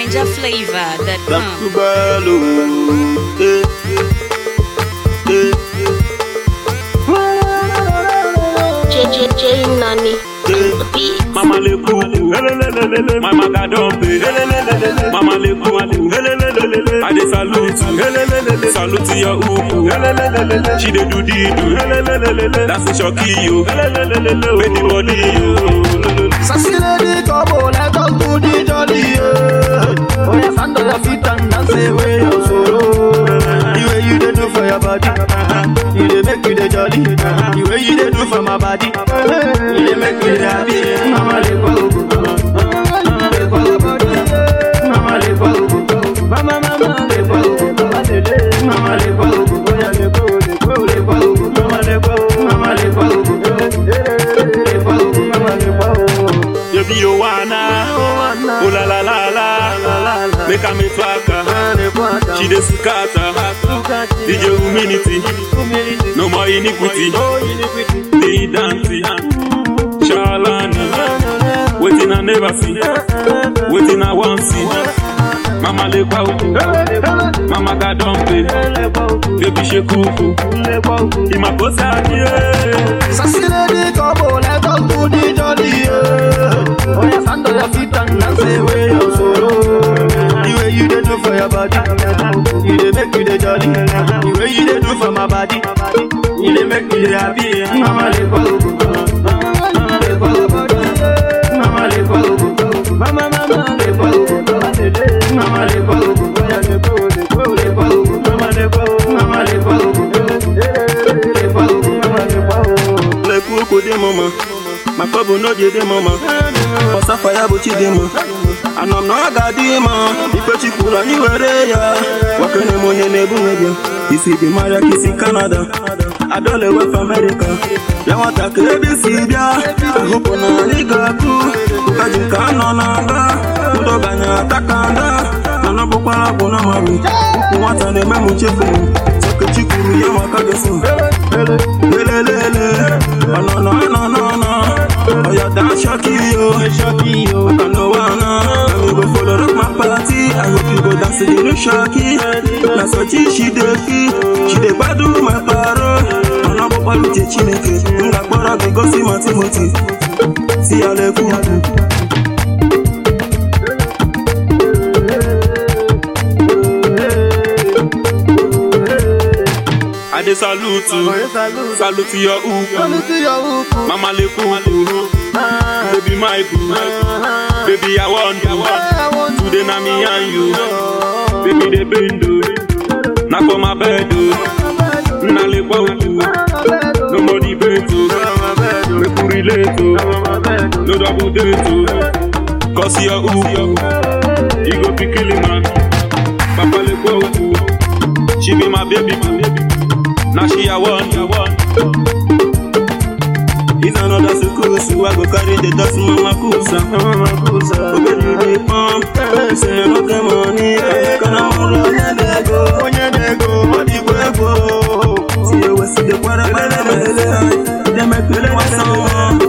Niger flavor that Back come. to Bello. Eh, eh, JJJ Nani. eh. Beat. Mama le kuku, helelelelele. Mama gadampe, helelelelele. Mama le kuku, helelelelele. I dey salute you, helelelelele. Salute your uku, helelelelele. She dey do the do, helelelelele. That's the shocky yo, helelelelele. With the body yo. Sassy lady, come on, let us do the jolly, yeah. Oh, yeah, stand on your feet and dance away your sorrow. The way you dey do for your body, you dey make you dey jolly. The way you dey do for my body, you dey make me dey happy. Mama le kwa ugu, mama le kwa ugu, mama le kwa ugu, mama mama le kwa ugu, mama le kwa ugu, oya le kwa ugu, le kwa ugu, le kwa ugu, mama le kwa ugu, mama le kwa ugu, le kwa ugu, mama le kwa ugu. Baby you wanna, oh la la la la. Make a me twaka, she dey sukata. DJ humility, no more iniquity. The dancing, Shalani, waiting I never see, waiting I want see. Mama le kwa uku, mama ga dumpe, baby she kuku, imakosa adie. Sassy lady, come on, let us do the jolly, yeah. Oh, yeah, stand on your feet and dance away your sorrow. The way you dey do for your body, you dey make me dey jolly. The way you dey do for my body, you dey make me dey happy. Mama le kwa ugu, mama le kwa ugu, mama le kwa ugu, mama mama le kwa ugu, mama le kwa ugu, oya le kwa ugu, le kwa ugu, le kwa ugu, mama le kwa ugu, mama le kwa ugu, le kwa ugu, mama le kwa ugu. Le kuku de mama, my couple no je de mama. Osa fire buchi de ma, anam no aga di ma. Ife chikura ni were ya, wakene monye ne bunge Isi di Maria kisi Canada, adole West America. Ya wata krebi si bia, ahupo na ni gaku. Kaji ka no na nga, ndo ganya takanda. Nana bukwara bu na mami, uku nwata na eme mu chefu. Soke chikuru ya maka gesu. Lelelele, oh no no no no no. Oh yeah, dance shocky yo, shocky yo. I know wanna, let me go follow rock my party. I hope you go dance to the new shocky. Na so chi she dey feel, she dey gbadu my paro. Ọ̀nà bọ́pọ̀ ló jẹ Chineke, nga gbọ́dọ̀ gị gosi ma Timothy. Si ya lekwu. I dey salute you, salute your uku. Mama le kuku, baby my boo, baby I want you. Today na me and you, baby dey bend o, na for my bed o, na le kwa uku, no more debate o, make we relate o, no double date o, cause your uku, you go be killing man, papa le kwa uku, she be my baby boo, now she I want, I want. It's another sukusu, I go carry the dust in mama kusa, mama kusa. Oh baby, you dey pump, say you no get money, kana molo onyedego, onyedego, odigwego. See you see the kwara kwara bele, they make me want some more.